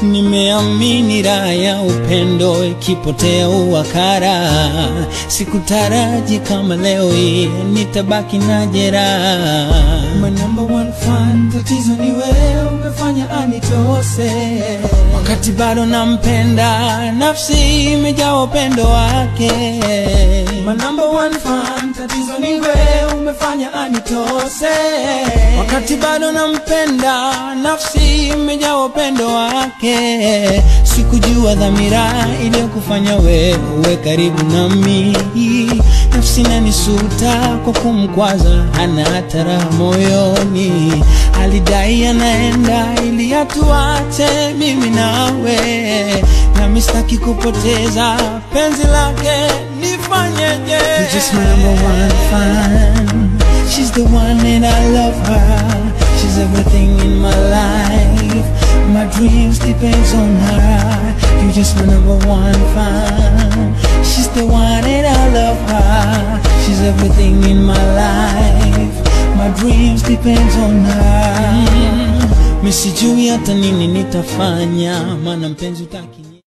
Nimeamini raha ya upendo ikipotea uwakara, sikutaraji kama leo hii nitabaki na jeraha. My number one fan, tatizo ni wewe umefanya anitose. Wakati bado nampenda, nafsi imejaa upendo wake. My number one fan, tatizo ni wewe umefanya anitose. Wakati bado nampenda, nafsi imejaa upendo wake. Sikujua dhamira iliyokufanya wewe karibu nami. Nafsi nanisuta kwa kumkwaza, hana hata raha moyoni. Alidai anaenda ili atuache mimi nawe, nami sitaki kupoteza penzi lake, nifanyeje? You're just my number one fan. She's the one and I love her. She's everything in my life. My dreams depends on her. You're just my number one fan. She's the one and I love her. She's everything in my life. My dreams depends on her. Mm. Misijui hata nini nitafanya, maana mpenzi utaki